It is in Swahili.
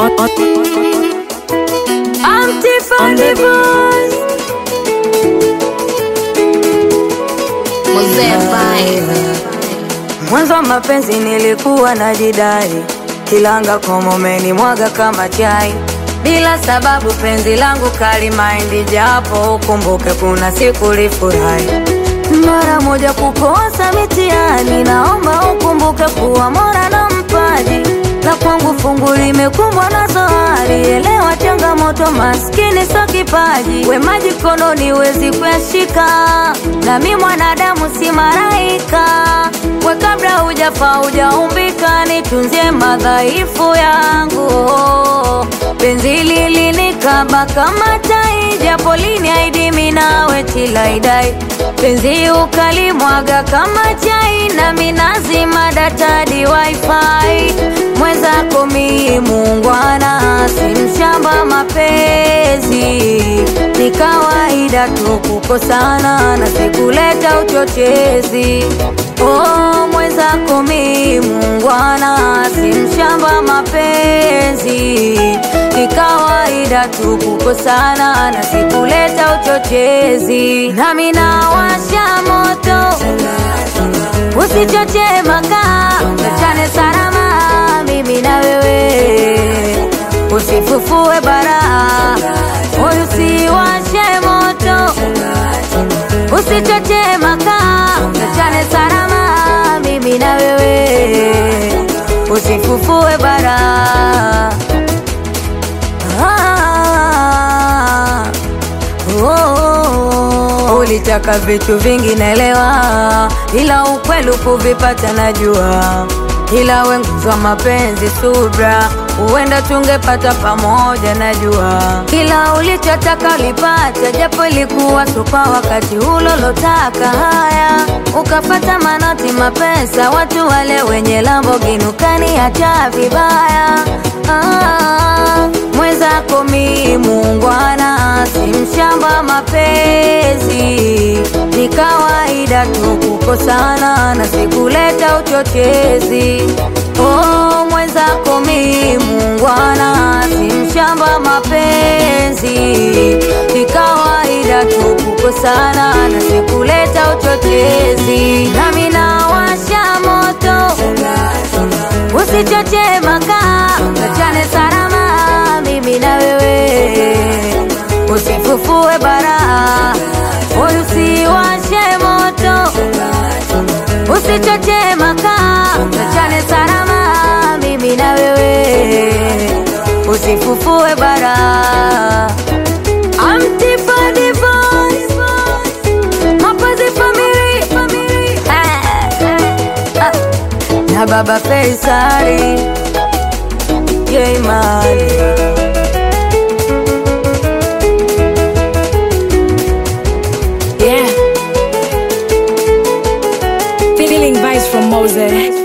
on, on, I'm Tiffany Voice. Mzee Vibe. Mwanzo wa mapenzi nilikuwa na jidai, kilanga komomeni mwaga kama chai, bila sababu penzi langu kali maindi, japo ukumbuke kuna siku lifurahi mara moja kukosa mitihani, naomba ukumbuke kuwa mora na mpaji na kwangu fungu limekumbwa na zohari. Elewa changamoto, maskini so kipaji, we maji kononi wezi kuyashika, nami mwanadamu si maraika. We kabla hujafa hujaumbika, nitunzie madhaifu yangu. Penzi lilinikaba kama tai, japo liniahidi mimi nawe tilaidai penzi ukalimwaga kama chai, nami nazima data di wifi. Mwenzako mi muungwana, si mshamba mapenzi, ni kawaida tu kukosana na sikuleta uchochezi. Oh, mwenzako mi muungwana, si mshamba mapenzi, ni kawaida tu kukosana na sikuleta uchochezi. Nami nawasha moto, usichoche makaa, tuachane salama, mimi na wewe, usifufue bara, moyo usiwashe moto, usichoche makaa, tuachane salama, mimi na wewe, usifufue bara. Ah, oh, oh. Ulitaka vitu vingi naelewa, ila ukweli kuvipata najua, ila wenguzwa mapenzi subra, huenda tungepata pamoja najua, kila ulichotaka ulipata, japo ilikuwa tu kwa wakati ulolotaka. Haya, ukafata manoti mapesa, watu wale wenye Lamborghini ukaniacha vibaya. Ah, mwenzako mi muungwana, si mshamba mapenzi, ni kawaida tu kukosana na sikuleta uchochezi. Oh, mwenzako mi muungwana, si mshamba mapenzi, ni kawaida tu kukosana na sikuleta uchochezi. Nami nawasha moto, usichoche makaa, tuachane salama, mimi na wewe, usifufue bara, moyo usiwashe moto, usichoche makaa, tuachane salama, mimi na wewe, usifufue bara. I'm Tiffany Voice, mapenzi family, Eh, eh, ah na baba Faisali Jeimani yeah. Feeling vibes from Mose.